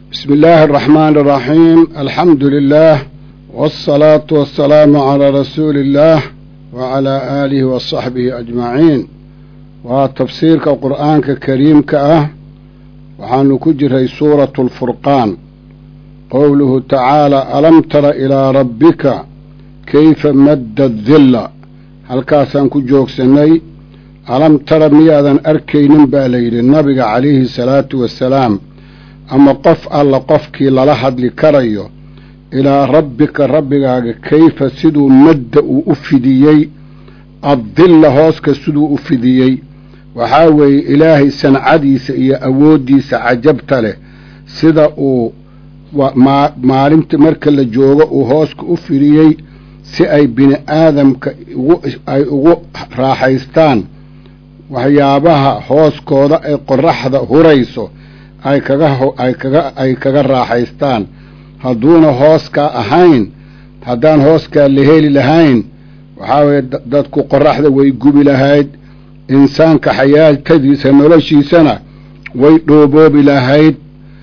بسم الله الرحمن الرحيم الحمد لله والصلاة والسلام على رسول الله وعلى آله وصحبه أجمعين وتفسيرك القرآن كريم كأه وحان كجري سورة الفرقان قوله تعالى ألم تر إلى ربك كيف مد الذل هل كاسان كجوك سني ألم تر ميادا أركين باليل النبي عليه الصلاة والسلام ama qof alla qofkii lala hadli karayo ilaa rabbika rabbigaaga kayfa siduu madda uu u fidiyey addilla hooska siduu u fidiyey waxaa weeye ilaahay sancadiisa iyo awooddiisa cajabta leh sida uu maalinta marka la joogo uu hooska u fidiyey si ay bini aadamka ay ugu raaxaystaan waxyaabaha hooskooda ay qoraxda hurayso ay kaga ay kaga ay kaga raaxaystaan hadduuna hooskaa ahayn haddaan hooskaa la heli lahayn waxaa weeye dadku qoraxda way gubi lahayd insaanka xayaatadiisa noloshiisana way dhooboobi lahayd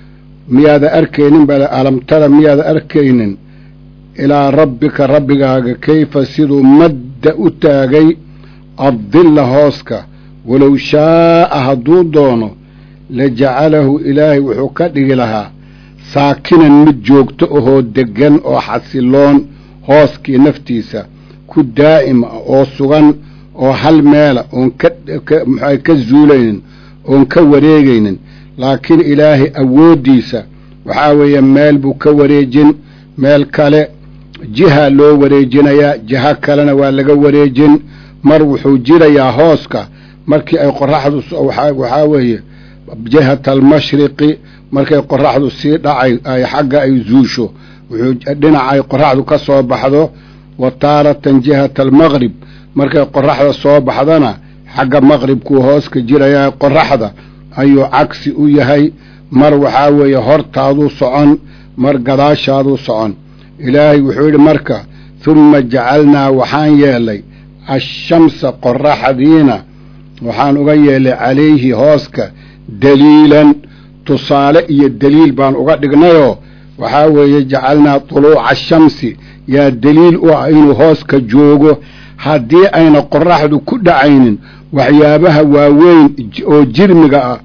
miyaada arkaynin bale alamtara miyaada arkaynin ilaa rabbika rabbigaaga kayfa siduu madda u taagay addilla hooska walow shaa'a hadduu doono lajacalahu ilaahay wuxuu ka dhigi lahaa saakinan mid joogto ahoo deggan oo xasiloon hooskii naftiisa ku daa'ima oo sugan oo hal meela oon kamuxua ka zuulaynin oon ka wareegaynin laakiin ilaahay awooddiisa waxaa weeye meel buu ka wareejin meel kale jiha loo wareejinayaa jiho kalena waa laga wareejin mar wuxuu jirayaa hooska markii ay qoraxdu waxaa weeye jihata almashriqi markay qoraxdu sii dhacay ay xagga ay zuusho wuxuu dhinaca ay qoraxdu ka soo baxdo wa taaratan jihata almaqrib markay qoraxda soo baxdana xagga maqribkuu hooska jirayaa qoraxda ayuu cagsi u yahay mar waxaa weeye hortaaduu socon mar gadaashaaduu socon ilaahay wuxuu yidhi marka humma jacalnaa waxaan yeelay ashamsa qoraxdiina waxaan uga yeelay calayhi hooska daliilan tusaale iyo deliil baan uga dhignayoo waxaa weeye jacalnaa tuluuca ashamsi yaa deliil u ah inuu hooska joogo haddii ayna qoraxdu ku dhacaynin waxyaabaha waaweyn oo jirmiga ah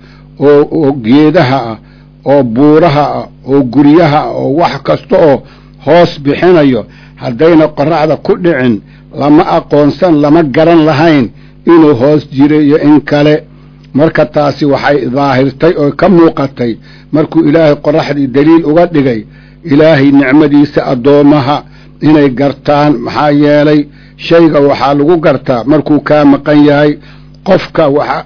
oo geedaha ah oo buuraha ah oo guryaha ah oo wax kasta oo hoos bixinayo haddayna qoraxda ku dhicin lama aqoonsan lama garan lahayn inuu hoos jiro iyo in kale marka taasi waxay daahirtay oo ka muuqatay markuu ilaahay qoraxdii deliil uga dhigay ilaahay nicmadiisa addoommaha inay gartaan maxaa yeelay shayga waxaa lagu gartaa markuu kaa maqan yahay qofka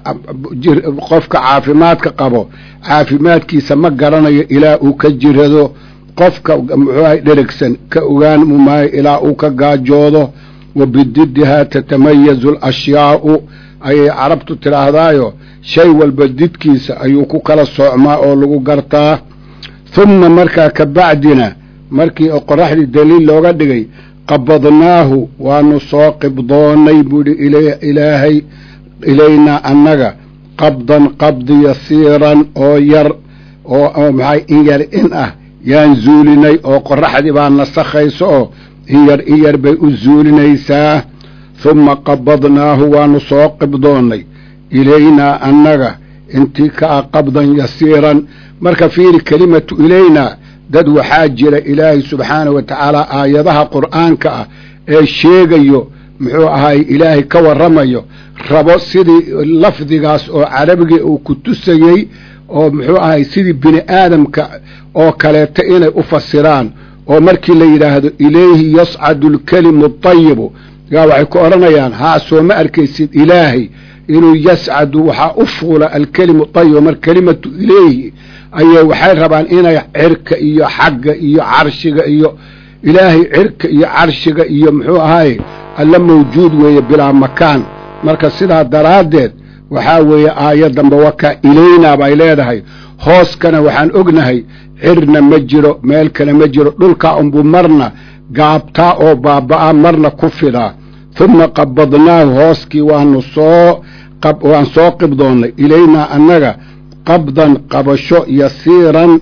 qofka caafimaadka qabo caafimaadkiisa ma garanayo ilaa uu ka jirado qofka muxuuahay dherigsan ka ogaan mumaayo ilaa uu ka gaajoodo wa bididdihaa tatamayazu alashyaa'u ayay carabtu tidhaahdaayo shay walba didkiisa ayuu ku kala soocmaa oo lagu gartaa humma markaa ka bacdina markii qoraxdii daliil looga dhigay qabadnaahu waanu soo qibdoonnay buuhi ilaahay ilaynaa annaga qabdan qabdi yasiiran oo yar oo maxay in yar in ah yaan zuulinay oo qoraxdii baa nasakhayso oo in yar in yar bay u zuulinaysaa humma qabadnaahu waanu soo qibdoonnay ilaynaa annaga intii ka ah qabdan yasiiran marka fiiri kelimatu ilaynaa dad waxaa jira ilaahay subxaana wa tacaala aayadaha qur'aanka ah ee sheegayo muxuu ahaay ilaahay ka warramayo rabo sidii lafdigaas oo carabigii uu ku tusayey oo muxuu ahay sidii bini aadamka oo kaleeto inay u fasiraan oo markii la yidhaahdo ilayhi yascadu alkelimu atayibu yaa waxay ku odhanayaan haa soo ma arkaysid ilaahay inuu yascadu waxaa u fuula alkelimu tayiba mar kelimatu ilayhi ayay waxay rabaan inay cirka iyo xagga iyo carshiga iyo ilaahay cirka iyo carshiga iyo muxuu ahaye alla mawjuud weeye bilaa makaan marka sidaa daraaddeed waxaa weeye aayaddanba wakaa ilaynaa bay leedahay hooskana waxaan ognahay cirna ma jiro meel kale ma jiro dhulkaa unbuu marna gaabtaa oo baaba'aa marna ku fidaa humma qabadnaahu hooskii waanu soo waan soo qibdoonnay ilaynaa annaga qabdan qabasho yasiiran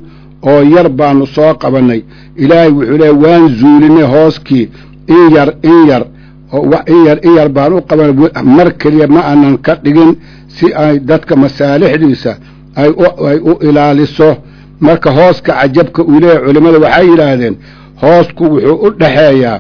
oo yar baanu soo qabannay ilaahay wuxuu leeya waan zuulinay hooskii in yar in yar in yar in yar baan u qabanay mar keliya ma aanan ka dhigin si ay dadka masaalixdiisa ay u ilaaliso marka hooska cajabka uu leeyahay culimmada waxay yidhaahdeen hoosku wuxuu u dhaxeeyaa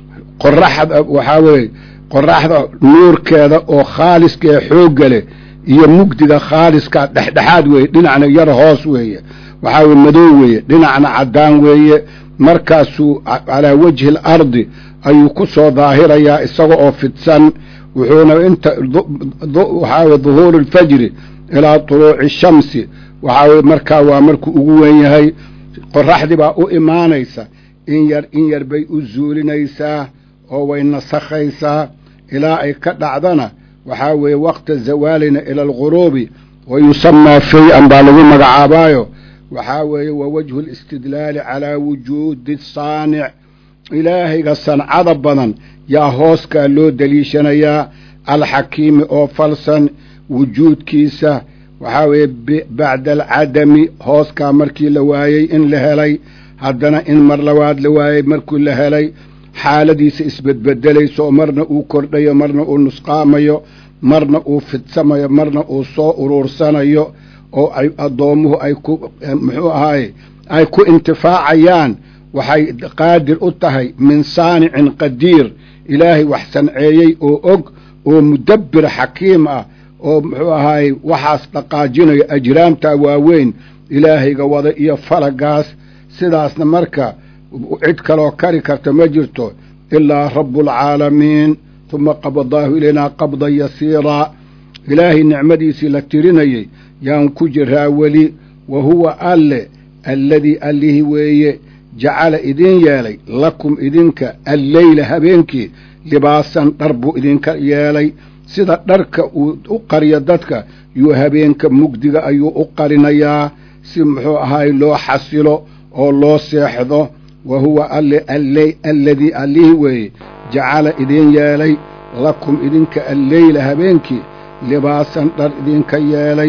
qoraxda waxaa weeye qoraxda nuurkeeda oo khaaliska ee xoogga leh iyo mugdiga khaaliska dhexdhexaad weeye dhinacna yar hoos weeye waxaa weye madow weeye dhinacna caddaan weeye markaasuu calaa wajhi alardi ayuu ku soo daahirayaa isaga oo fidsan wuxuuna inta waxaa weye duhuuru alfajri ilaa tuluuci shamsi waxaa weye markaa waa markuu ugu wen yahay qoraxdii baa u imaanaysa in yar in yar bay u zuulinaysaa oo way nasakhaysaa ilaa ay ka dhacdana waxaa weeye waqta zawaalina ila alguruubi wa yusamaa shay-an baa lagu magacaabaayo waxaa weeye wa wajhu alistidlaali calaa wujuudi saanic ilaahayga sancada badan yaa hooskaa loo deliishanayaa alxakiimi oo falsan wujuudkiisa waxaa weeye bacda alcadami hooskaa markii la waayey in la helay haddana in mar labaad la waayey markii la helay xaaladiisa isbedbedelayso marna uu kordhayo marna uu nusqaamayo marna uu fidsamayo marna uu soo uruursanayo oo ay addoommuhu ay ku muxuu ahaaye ay ku intifaacayaan waxay qaadir u tahay min saanicin qadiir ilaahay wax sanceeyey oo og oo mudabbir xakiim ah oo muxuu ahaaye waxaas dhaqaajinayo ajraamtaa waaweyn ilaahayga wada iyo falagaas sidaasna marka cid kaloo kari karta ma jirto ilaa rabbualcaalamiin tuma qabadaahu ilaynaa qabdan yasiiraa ilaahay nicmadiisii la tirinayey yaan ku jiraa weli wa huwa alle alladii allihii weeye jacala idin yeelay lakum idinka alleyla habeenkii libaasan dhar buu idinka yeelay sida dharka uu u qariyo dadka yuu habeenka mugdiga ayuu u qarinayaa si muxuu ahaay loo xasilo oo loo seexdo wa huwa alle alladii allihii weeye jacala idin yeelay lakum idinka alleyla habeenkii libaasan dhar idinka yeelay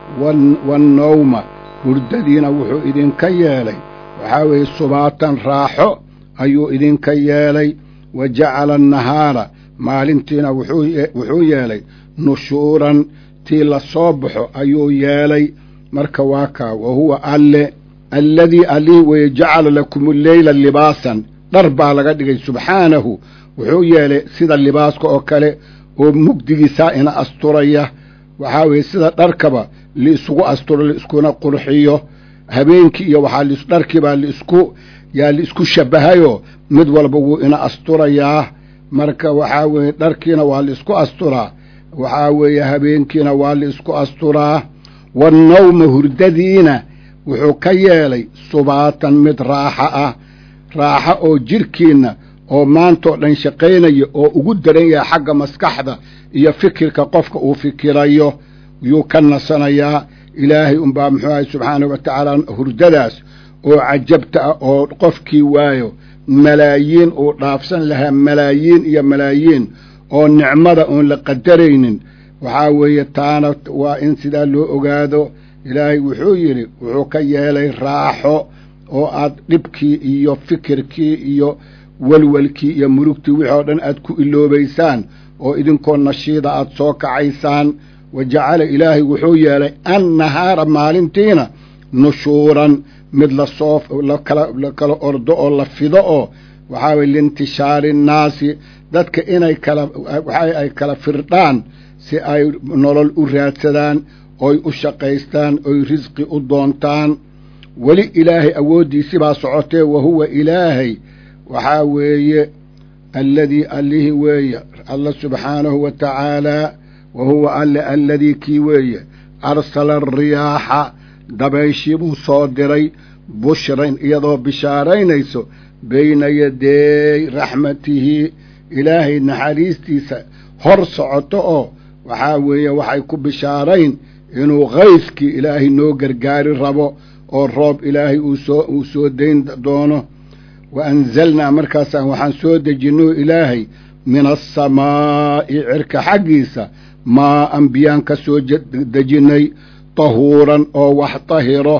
wannawma hurdadiina wuxuu idinka yeelay waxaa weeye subaatan raaxo ayuu idinka yeelay wa jacala annahaara maalintiina wuxuu yeelay nushuuran tii la soo baxo ayuu yeelay marka waa kaa wa huwa alle alladii allihii weeye jacala lakum alleyla libaasan dhar baa laga dhigay subxaanahu wuxuu yeelay sida libaaska oo kale oo mugdigiisaa ina asturaya waxaa weeye sida dharkaba liisugu asturo liiskuna qurxiyo habeenkii iyo waxaa dharkiibaa liisku yaa liisku shabbahayoo mid walba wuu ina asturayaa marka waxaa weeye dharkiina waa liisku asturaa waxaa weeye habeenkiina waa liisku asturaa wannawma hurdadiina wuxuu ka yeelay subaatan mid raaxa ah raaxo oo jidhkiinna oo maantoo dhan shaqaynaya oo ugu daran yahay xagga maskaxda iyo fikirka qofka uu fikirayo yuu ka nasanayaa ilaahay unbaa muxuu ahay subxaanahu wa tacaala hurdadaas oo cajabta ah oo qofkii waayo malaayiin uu dhaafsan lahaa malaayiin iyo malaayiin oo nicmada oon la qadaraynin waxaa weeye taana waa in sidaa loo ogaado ilaahay wuxuu yidhi wuxuu ka yeelay raaxo oo aad dhibkii iyo fikirkii iyo welwelkii iyo murugtii wixii oo dhan aad ku iloobaysaan oo idinkoo nashiida aad soo kacaysaan wa jacala ilaahay wuxuu yeelay annahaara maalintiina nushuuran mid lasoo la kala ordo oo la fido oo waxaa weye liintishaari innaasi dadka inay kala waxa ay kala firdhaan si ay nolol u raadsadaan oy u shaqaystaan oy risqi u doontaan weli ilaahay awooddiisi baa socotee wa huwa ilaahay waxaa weeye alladii allihii weeye alla subxaanahu wa tacaalaa wa huwa alle alladii kii weeye arsala ariyaaxa dabayshii buu soo diray bushran iyadoo bishaaraynayso bayna yadeey raxmatihi ilaahay naxariistiisa hor socoto oo waxaa weeye waxay ku bishaarayn inuu kayskii ilaahay noo gargaari rabo oo roob ilaahay uusoo uu soo dayn doono wa anzalnaa markaasaan waxaan soo dejinno ilaahay min asamaa'i cirka xaggiisa maa an biyaan ka soo dejinnay tahuuran oo wax tahiro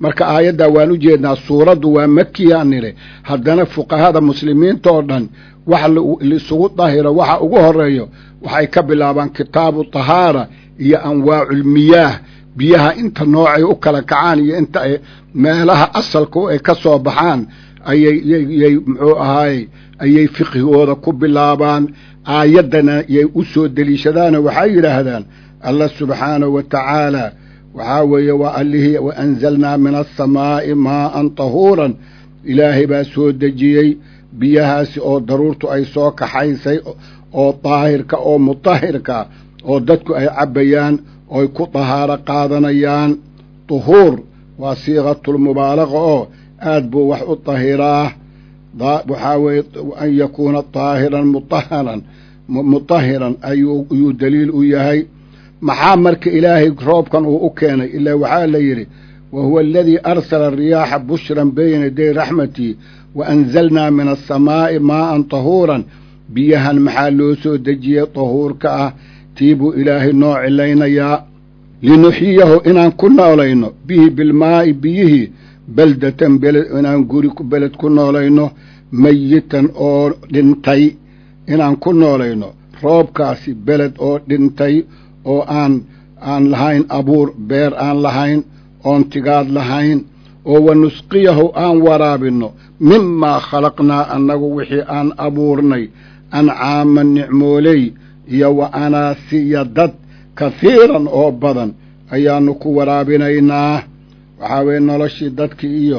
marka aayaddaa waan u jeednaa suuraddu waa makiyaan nidhi haddana fuqahada muslimiinta oo dhan wax laisugu dahiro waxa ugu horeeyo waxay ka bilaabaan kitaabu tahaara iyo anwaaculmiyaah biyaha inta noocay u kala kacaan iyo inta ay meelaha asalka ay ka soo baxaan ayayyay muxuu ahaayey ayay fiqhigooda ku bilaabaan aayaddana yay u soo deliishadaanoo waxay yidhaahdaan allah subxaanahu wa tacaala waxaa weeye waa allihii wa anzalnaa min asamaa'i maa'an tahuuran ilaahay baa soo dejiyey biyahaasi oo daruurtu ay soo kaxaysay oo daahirka oo mutahirka oo dadku ay cabbayaan ooy ku dahaaro qaadanayaan tuhuur waa siiqatulmubaalaqa oo aad buu wax u dahiraa waxaa weeye an yakuuna daahiran mutaharan mutahiran ayuu daliil u yahay maxaa marka ilaahay roobkan uu u keenay ilaa waxaa la yidhi wa huwa aladii arsala riyaaxa bushran bayna yaday raxmatii wa anzalnaa min asamaa'i maa'an tahuuran biyahan maxaa loo soo dejiyey tahuurka ah tii buu ilaahay noo cilaynayaa linuxyiyahu inaan ku noolayno bihi bilmaa'i biyihii beldatan beled inaan guri beled ku noolayno mayitan oo dhintay inaan ku noolayno roobkaasi beled oo dhintay oo aan aan lahayn abuur beer aan lahayn oon tigaad lahayn oo wa nusqiyahu aan waraabinno mimaa khalaqnaa annagu wixii aan abuurnay ancaaman nicmooley iyo wa anaasiya dad kahiiran oo badan ayaannu ku waraabinaynaa waxaa weeye noloshii dadkii iyo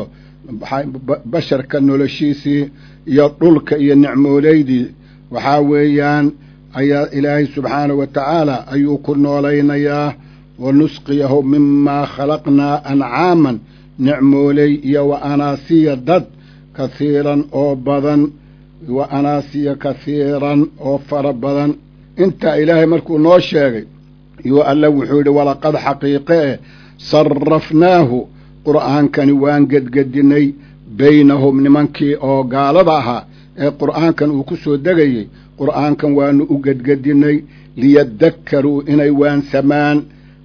basharka noloshiisii iyo dhulka iyo nicmooleydii waxaa weeyaan ayaa ilaahay subxaanahu wa tacaala ayuu ku noolaynayaa wa nusqiyahu mimaa khalaqnaa ancaaman nicmooley iyo wa anaasiya dad kahiiran oo badan wa anaasiya kahiiran oo fara badan intaa ilaahay markuu noo sheegay yuu alle wuxuu yidhi walaqad xaqiiqe eh sarrafnaahu qur'aankani waan gedgedinnay baynahum nimankii oo gaalada ahaa ee qur'aankan uu ku soo degayey qur'aankan waanu u gedgedinnay liyadakkaruu inay waansamaan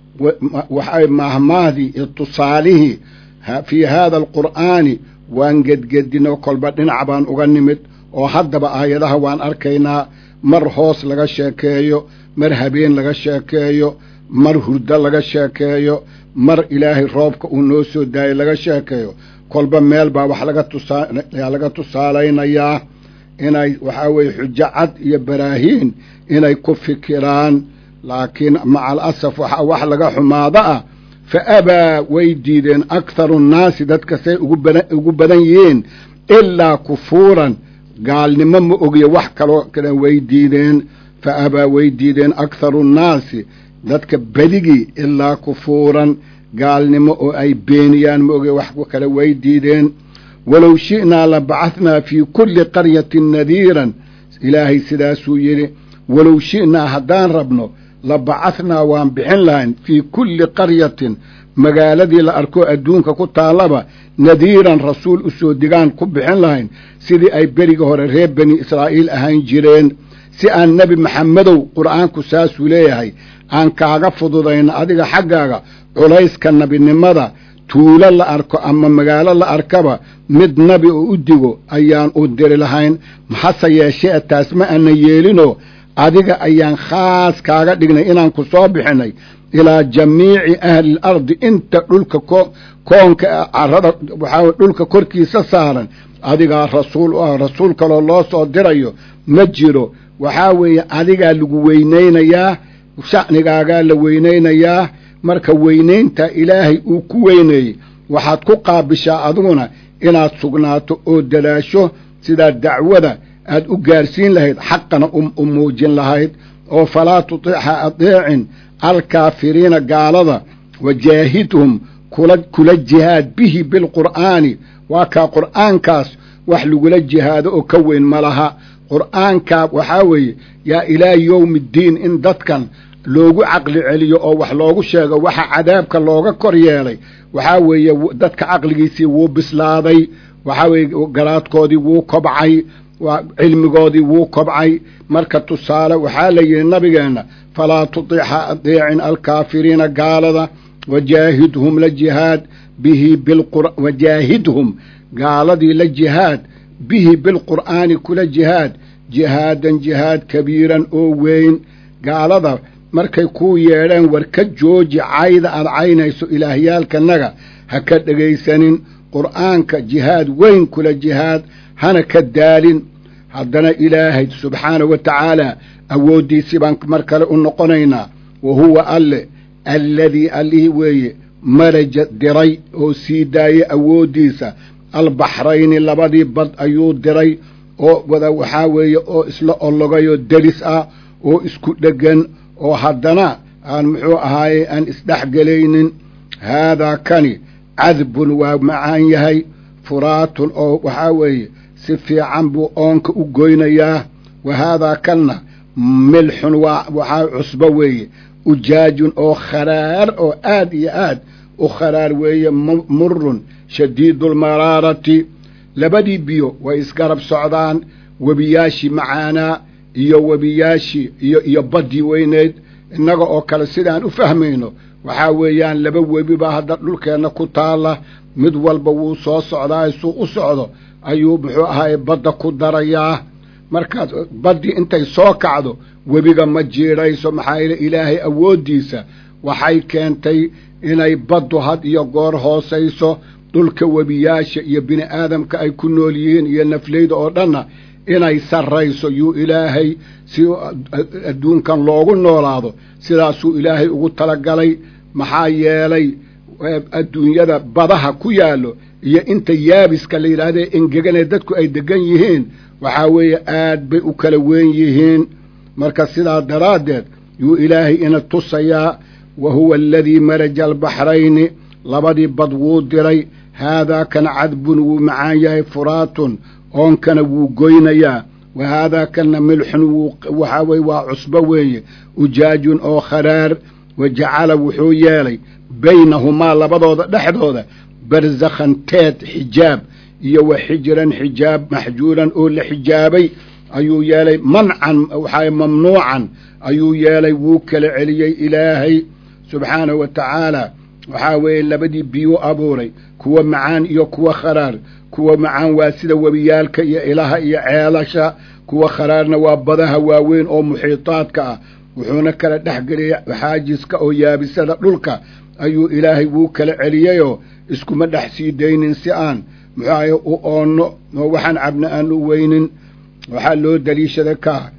waxay mahmaahdii iyo tusaalihii fii haada alqur'aani waan gedgedinno kolba dhinac baan uga nimid oo haddaba aayadaha waan arkaynaa mar hoos laga sheekeeyo mar habeen laga sheekeeyo mar hurdo laga sheekeeyo mar ilaahay roobka uu noo soo daayay laga sheekeeyo kolba meel baa wax laga tusaa laga tusaalaynayaa inay waxaa weeye xujo cad iyo baraahiin inay ku fikiraan laakiin maca alasaf waxaa wax laga xumaado ah fa abaa way diideen akharu nnaasi dadka say ugu badan yihiin ilaa kufuuran gaalnimo ma ogiyo wax kaloo kale way diideen fa abaa way diideen akharu nnaasi dadka bedigii ilaa kufuuran gaalnimo oo ay beeniyaan ma ogiyo wax kale way diideen walow shi'naa la bacahnaa fii kulli qaryatin nadiiran ilaahay sidaasuu yidhi walow shi'naa haddaan rabno la bacahnaa waan bixin lahayn fii kulli qaryatin magaaladii la arkoo adduunka ku taallaba nadiiran rasuul u soo digaan ku bixin lahayn sidii ay beriga hore reer bani israa'iil ahaan jireen si aan nebi maxamedow qur'aanku saasuu leeyahay aan kaaga fududayno adiga xaggaaga culayska nebinimada tuulo la arko ama magaalo la arkaba mid nabi oo u digo ayaan u diri lahayn maxase yeeshee taas ma ana yeelinoo adiga ayaan khaas kaaga dhignay inaan ku soo bixinay ilaa jamiici ahli l ardi inta dhulka koonka carada waxaa dhulka korkiisa saaran adigaa rasuul u ah rasuul kaloo loo soo dirayo ma jiro waxaa weeye adigaa lagu weynaynayaa sha'nigaagaa la weynaynayaa marka weynaynta ilaahay uu ku weyneeyey waxaad ku qaabishaa adiguna inaad sugnaato oo dalaasho sidaa dacwada aad u gaarsiin lahayd xaqana u muujin lahayd oo falaa tutiixa adeecin alkaafiriina gaalada wajaahidhum kula jihaad bihi bilqur'aani waa kaa qur'aankaas wax lagula jihaado oo ka weyn ma laha qur'aankaa waxaa weeye yaa ilaa yowmi ddiin in dadkan loogu caqli celiyo oo wax loogu sheego waxa cadaabka looga kor yeelay waxaa weeye dadka caqligiisii wuu bislaaday waxaa weeye garaadkoodii wuu kobcay cilmigoodii wuu kobcay marka tusaale waxaa la yidhi nabigeenna falaa tutiixa adeecin alkaafiriina gaalada wajaahidhum la jihaad bihi wajaahidhum gaaladii la jihaad bihi bilqur'aani kula jihaad jihaadan jihaad kabiiran oo weyn gaalada markay kuu yeedheen war ka jooji cayda aad caynayso ilaahyaalkanaga ha ka dhegaysanin qur'aanka jihaad weyn kula jihaad hana ka daalin haddana ilaahay subxaanahu wa tacaala awooddiisii baan mar kale u noqonaynaa wa huwa alle alladii allihii weeye maraja diray oo sii daayey awooddiisa albaxrayni labadii bad ayuu diray oo wada waxaa weeye oo isla ologayoo deris ah oo isku dheggan oo haddana aan muxuu ahaaye aan isdhexgelaynin haadaa kani cadbun waa macaan yahay furaatun oo waxaa weeye si fiican buu oonka u goynayaa wa haadaa kanna milxun waa waxaa cusbo weeye ujaajun oo kharaar oo aad iyo aad u kharaar weeye murun shadiidulmaraarati labadii biyo way isgarab socdaan webiyaashii macaanaa iyo webiyaashii iyo iyo baddii weyneyd innaga oo kale sidaan u fahmayno waxaa weeyaan laba webi baa hadda dhulkeenna ku taalla mid walba wuu soo socdaa suu u socdo ayuu muxuu ahaye badda ku darayaa markaas baddii intay soo kacdo webiga ma jiidhayso maxaa yeele ilaahay awooddiisa waxay keentay inay baddu had iyo goor hoosayso dhulka webiyaasha iyo bini aadamka ay ku nool yihiin iyo nafleyda oo dhanna inay sarrayso yuu ilaahay si adduunkan loogu noolaado sidaasuu ilaahay ugu talagalay maxaa yeelay adduunyada badaha ku yaallo iyo inta yaabiska la yidhahdee engeganee dadku ay deggan yihiin waxaa weeye aad bay u kala weyn yihiin marka sidaa daraaddeed yuu ilaahay ina tusayaa wa huwa aladii maraja albaxrayni labadii bad wuu diray haadaa kana cadbun wuu macaan yahay furaatun oonkana wuu goynayaa wa haadaa kana milxun wuu waxaa weye waa cusbo weeye ujaajun oo kharaar wa jacala wuxuu yeelay baynahumaa labadooda dhexdooda barzakhan teed xijaab iyo wa xijran xijaab maxjuuran oo la xijaabay ayuu yeelay mancan waxaa mamnuucan ayuu yeelay wuu kala celiyey ilaahay subxaanahu wa tacaala waxaa weeye labadii biyuu abuuray kuwa macaan iyo kuwa kharaar kuwa macaan waa sida webiyaalka iyo ilaha iyo ceelasha kuwa kharaarna waa badaha waaweyn oo muxiitaadka ah wuxuuna kala dhex geliyay xaajiska oo yaabisada dhulka ayuu ilaahay wuu kala celiyeyoo iskuma dhex sii daynin si aan muxuahay u oonno oo waxaan cabna aan u weynin waxaa loo daliishaday ka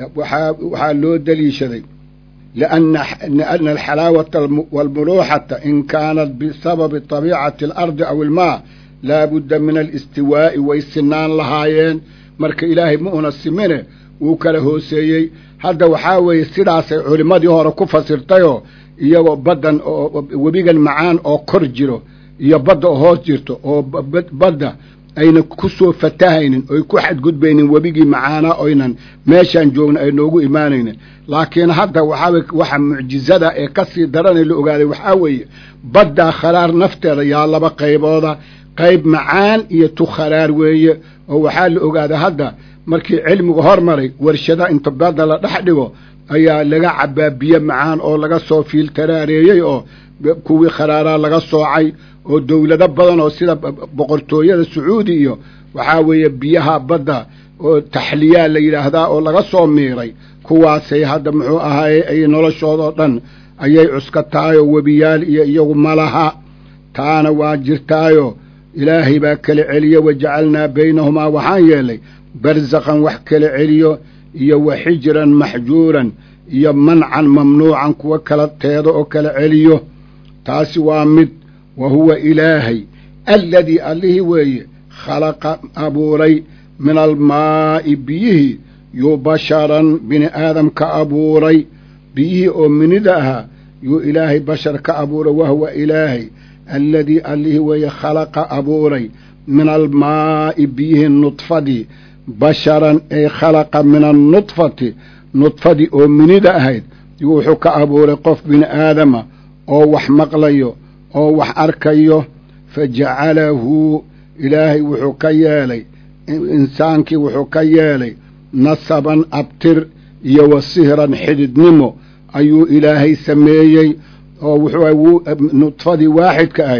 waxaa loo daliishaday lianna alxalaawata waalmuluuxata in kaanat bisababi tabiicati alardi aw ilmaa laa budda min alistiwaa'i way sinaan lahaayeen marka ilaahay ma una simine wuu kala hooseeyey hadda waxaa weeye sidaasay culimmadii hore ku fasirtayoo iyagoo baddan oo webigan macaan oo kor jiro iyo badda oo hoos jirto oo badda ayna ku soo fatahaynin oy ku xadgudbaynin webigii macaanaa oynan meeshaan joogna ay noogu imaanaynin laakiin hadda waxaa waxa mucjizada ee ka sii daranay la ogaaday waxaa weeye baddaa kharaar nafteeda yaa laba qaybooda qayb macaan iyo tu kharaar weeye oo waxaa la ogaaday hadda markii cilmigu hormaray warshada inta badda la dhex dhigo ayaa laga cabaa biyo macaan oo laga soo fiiltaraareeyey oo kuwii kharaaraa laga soocay oo dowlado badan oo sida boqortooyada sacuudi iyo waxaa weeye biyaha badda oo taxliyaa la yidhaahdaa oo laga soo miiray kuwaasay hadda muxuu ahaaye ay noloshoodao dhan ayay cuskataayoo webiyaal iyo iyagu malaha taana waa jirtaayo ilaahay baa kala celiye wajacalnaa baynahumaa waxaan yeelay barzakhan wax kala celiyo iyo wa xijran maxjuuran iyo mancan mamnuucan kuwa kala teedo oo kala celiyo taasi waa mid wa huwa ilaahay alladii allihii weeye khalaqa abuuray min almaa'i biyihii yuu basharan bini aadam ka abuuray biyihii oo minida ahaa yuu ilaahay bashar ka abuuray wahuwa ilaahay alladii allihii weeye khalaqa abuuray min almaa'i biyihii nudfadii basharan ay khalaqa min annudfati nudfadii oo minida ahayd yuu wuxuu ka abuuray qof bini aadama oo wax maqlayo oo wax arkayo fa jacalahu ilaahay wuxuu ka yeelay insaankii wuxuu ka yeelay nasaban abtir iyo wa sihran xididnimo ayuu ilaahay sameeyey oo wuxuu nudfadii waaxidka ahayd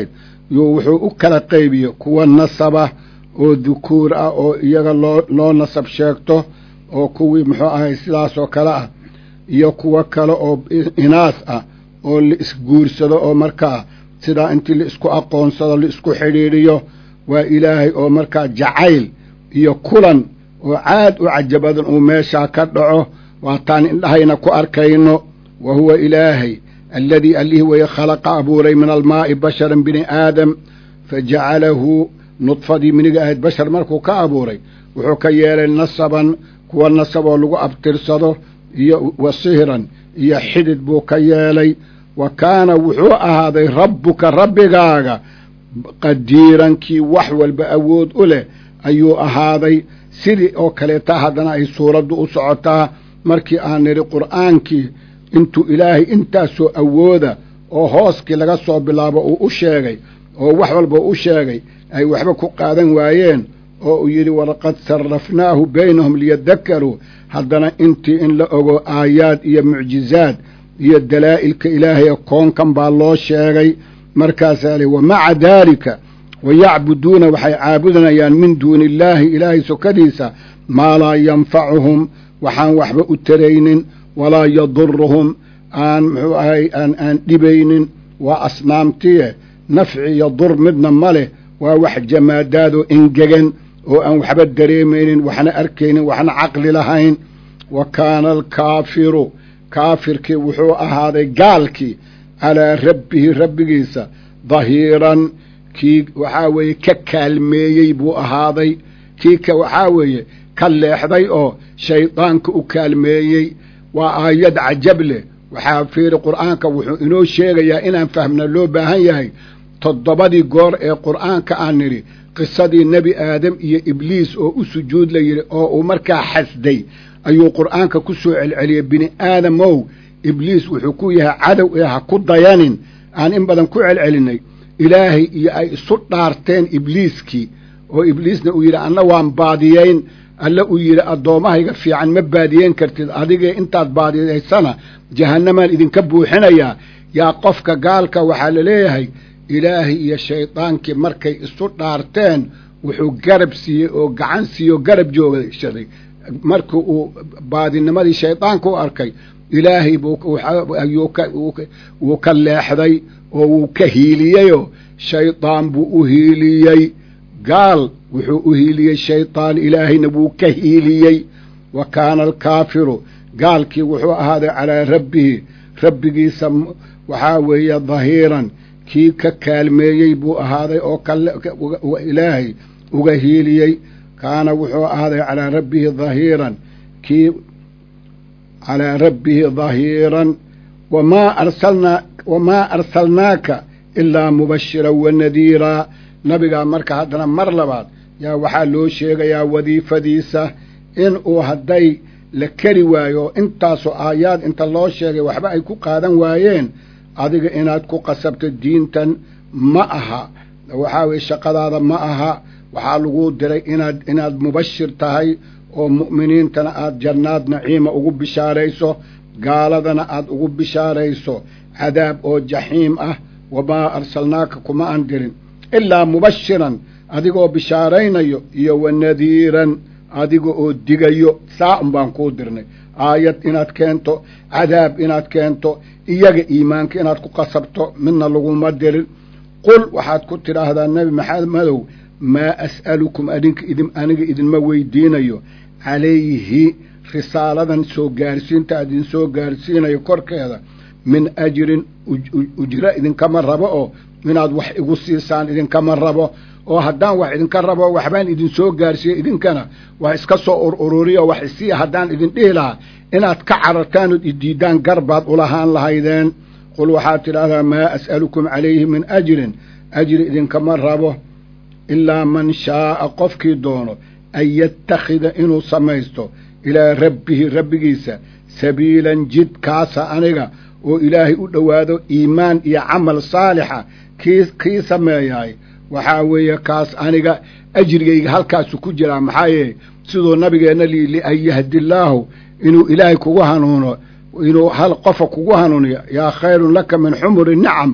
yuu wuxuu u kala qaybiye kuwa nasaba oo dukuur ah oo iyaga loo loo nasab sheegto oo kuwii muxuu ahay sidaasoo kale ah iyo kuwo kale oo inaas ah oo la isguursado oo markaa sidaa intii la isku aqoonsado la isku xidhiidhiyo waa ilaahay oo markaa jacayl iyo kulan oo caad u cajabadan uu meeshaa ka dhaco waataan indhahayna ku arkayno wa huwa ilaahay alladii allihii weye khalaqa abuuray min almaa'i basharan bini aadam fa jacalahu nudfadii miniga ahayd bashar markuu ka abuuray wuxuu ka yeelay nasaban kuwa nasab oo lagu abtirsado iyo wa sihran iyo xidid buu ka yeelay wa kaana wuxuu ahaaday rabbuka rabbigaaga qadiiran kii wax walba awood u leh ayuu ahaaday sidii oo kaleeta haddana ay suuraddu u socotaa markii aan nidhi qur'aankii intuu ilaahay intaasoo awooda oo hooskii laga soo bilaabo uu u sheegay oo wax walba u sheegay ay waxba ku qaadan waayeen oo uu yidhi walaqad sarrafnaahu baynahum liyadakaruu haddana intii in la ogo aayaad iyo mucjizaad iyo dalaa'ilka ilaahay ee koonkan baa loo sheegay markaasaa lihi wa maca daalika wayacbuduuna waxay caabudayaan min duuni illaahi ilaahay sokadiisa maa laa yanfacuhum waxaan waxba u taraynin walaa yaduruhum aan muxuu ahay aan aan dhibaynin waa asnaamtiye nafci iyo dur midna ma leh waa wax jamaadaadoo engegan oo aan waxba dareemaynin waxna arkaynin waxna caqli lahayn wa kaana alkaafiru kaafirkii wuxuu ahaaday gaalkii calaa rabbihi rabbigiisa dahiiran kii waxaa weeye ka kaalmeeyey buu ahaaday kii ka waxaa weeye ka leexday oo shaydaanka u kaalmeeyey waa aayad cajab leh waxaa fiiri qur'aanka wuxuu inoo sheegayaa inaan fahmna loo baahan yahay toddobadii goor ee qur'aanka aan nidhi qisadii nebi aadam iyo ibliis oo u sujuud la yidhi oo uu markaa xasday ayuu qur'aanka ku soo celceliyey bini aadamow ibliis wuxuu ku yahay cadow ee ha ku dayanin aan in badan ku celcelinay ilaahay iyo ay isu dhaarteen ibliiskii oo ibliisna uu yidhi anna waan baadiyeyn alle uu yidhi addoommahayga fiican ma baadiyeyn kartid adigee intaad baadiyaysana jahannamaan idinka buuxinayaa yaa qofka gaalka waxaa la leeyahay ilaahay iyo shaydaankii markay isu dhaarteen wuxuu garab siiyey oo gacan siiyey oo garab joogshaday markii uu baadinimadii shaydaanka u arkay ilaahay buu wuu ka leexday oo wuu ka hiiliyeyoo shaydaan buu u hiiliyey gaal wuxuu u hiiliyey shaydaan ilaahayna wuu ka hiiliyey wa kaana alkaafiru gaalkii wuxuu ahaaday calaa rabbihi rabbigiisa waxaa weeye dahiiran kii ka kaalmeeyey buu ahaaday oo ilaahay uga hiiliyey kaana wuxuu ahaaday calaa rabbihi dahiiran kii calaa rabbihi dahiiran wamaa arsalnaa wamaa arsalnaaka ilaa mubashiran wa nadiiraa nabigaa marka haddana mar labaad yaa waxaa loo sheegayaa wadiifadiisa in uu hadday la keri waayo intaasoo aayaad inta loo sheegay waxba ay ku qaadan waayeen adiga inaad ku qasabto diintan ma aha waxaa weye shaqadaada ma aha waxaa laguu diray inaad inaad mubashir tahay oo mu'miniintana aad jannaad naciima ugu bishaarayso gaaladana aad ugu bishaarayso cadaab oo jaxiim ah wamaa arsalnaaka kuma aan dirin ilaa mubashiran adigoo bishaaraynayo iyo wa nadiiran adiga oo digayo saa un baan kuu dirnay aayad inaad keento cadaab inaad keento iyaga iimaanka inaad ku qasabto midna laguma dirin qul waxaad ku tidhaahdaa nebi maxamedow maa as'alukum adinka idin aniga idinma weydiinayo calayhi risaaladan soo gaarsiinta idin soo gaarsiinayo korkeeda min ajirin ujro idinkama rabo oo inaad wax igu siisaan idinkama rabo oo haddaan wax idinka rabo waxbaan idin soo gaarsiiye idinkana wax iska soo urururiyo wax isiiya haddaan idin dhihi lahaa inaad ka carartaan ood idiidaan garbaad ulahaan lahaydeen qul waxaad tidhaahdaa maa as'alukum calayhi min ajrin ajri idinkama rabo ilaa man shaa'a qofkii doono an yattakhida inuu samaysto ilaa rabbihi rabbigiisa sabiilan jid kaasa aniga oo ilaahay u dhowaado iimaan iyo camal saalixa kii kii sameeyaay waxaa weeye kaas aniga ajrigayga halkaasu ku jiraa maxaa yeele siduu nabigeenna lii lian yahdillaahu inuu ilaahay kugu hanuuno inuu hal qofa kugu hanuuniyo yaa khayrun laka min xumuri nicam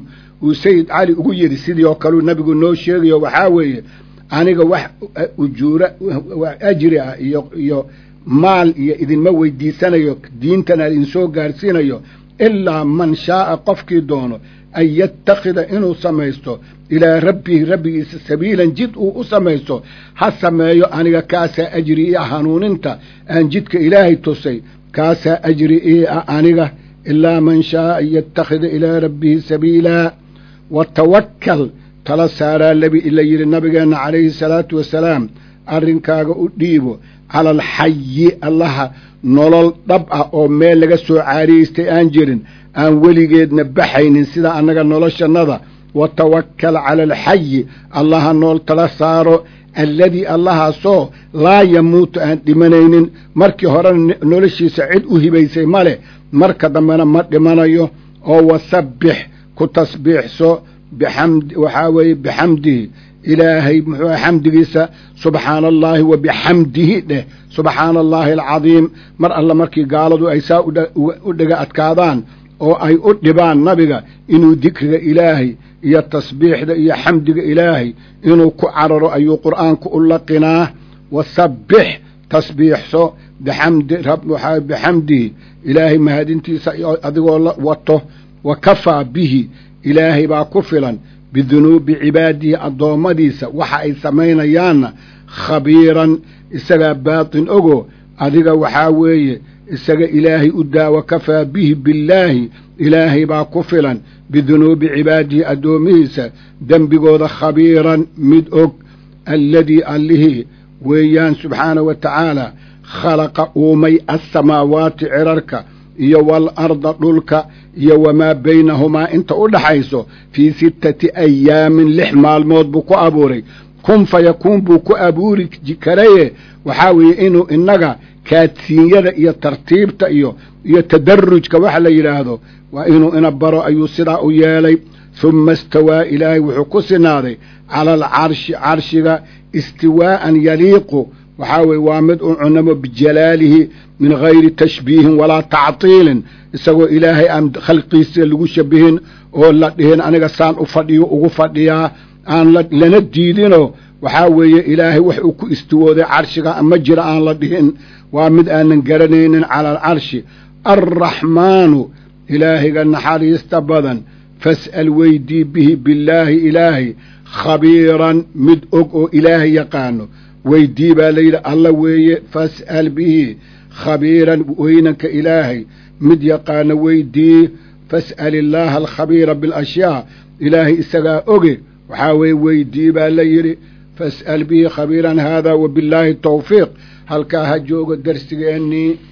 uu sayid cali ugu yidhi sidii oo kaleu nabigu noo sheegayo waxaa weeye aniga wax ujuura ajri ah iyo iyo maal iyo idinma weydiisanayo diintana idinsoo gaarsiinayo ilaa man shaaa qofkii doono an yattakhida inuu samaysto ilaa rabbihi rabbigiisa sabiilan jid uu u samaysto ha sameeyo aniga kaasaa ajri ii ah hanuuninta aan jidka ilaahay tusay kaasaa ajri ii ah aniga ilaa man shaaa an yattakhida ilaa rabbihi sabiilaa wa tawakkal tala saaraa labi la yidhi nabigeenna calayhi salaatu wasalaam arrinkaaga u dhiibo cala alxayi allaha nolol dhab ah oo meel laga soo caariyeystay aan jirin aan weligeedna baxaynin sida annaga noloshannada wa tawakkal cala alxayi allaha nool tala saaro alladii allahaasoo laa yamuutu aan dhimanaynin markii horena noloshiisa cid u hibaysay ma leh marka dambena ma dhimanayo oo wasabbix ku tasbiixso bixamd waxaa weeye bixamdihi ilaahay muxuu xamdigiisa subxaana allaahi wa bixamdihi dheh subxaana allaahi alcadiim mar alla markii gaaladu ay saa u dhega adkaadaan oo ay u dhibaan nabiga inuu dikriga ilaahay iyo tasbiixda iyo xamdiga ilaahay inuu ku cararo ayuu qur'aanku u laqinaa wasabbix tasbiixso bixamdihi ilaahay mahadintiisa adigoo wato wa kafaa bihi ilaahay baa ku filan bidunuubi cibaadihi addoommadiisa waxa ay samaynayaanna khabiiran isagaa baatin ogo adiga waxaa weeye isaga ilaahay u daawa kafaa bihi billaahi ilaahay baa ku filan bidunuubi cibaadihi addoomihiisa dembigooda khabiiran mid og alladii allihii weeyaan subxaanahu wa tacaala khalaqa uumay assamaawaati cirarka iyo waalarda dhulka iyo wamaa baynahumaa inta u dhaxayso fii sittati ayaamin lix maalmood buu ku abuuray kun fa yakuun buu ku abuuri karaye waxaa weeye inuu innaga kaadsiinyada iyo tartiibta iyo iyo tadarrujka waxa la yidhaahdo waa inuu ina baro ayuu sidaa u yeelay humma istawaa ilaahay wuxuu ku sinaaday cala alcarshi carshiga istiwaa'an yaliiqu waxaa weye waa mid u cunamo bijalaalihi min gayri tashbiihin walaa tactiilin isagoo ilaahay aan khalqiisa lagu shabihin oo la dhihin aniga saan u fadhiyo ugu fadhiyaa aan lana diidinoo waxaa weeye ilaahay wax uu ku istiwooday carshiga ma jira aan la dhihin waa mid aanan garanaynin cala alcarshi alraxmaanu ilaahiga naxariista badan fas'al weydii bihi billaahi ilaahay khabiiran mid og oo ilaahay yaqaano weydii baa layidhi alla weeye fas'al bihi khabiiran weynanka ilaahay mid yaqaano weydii fas'al illaaha alkhabiira bilashyaa ilaahay isagaa oge waxaa weeye weydii baa la yidhi fas'al bihi khabiiran haadaa wa billaahi tawfiiq halkaa ha joogo darsigeennii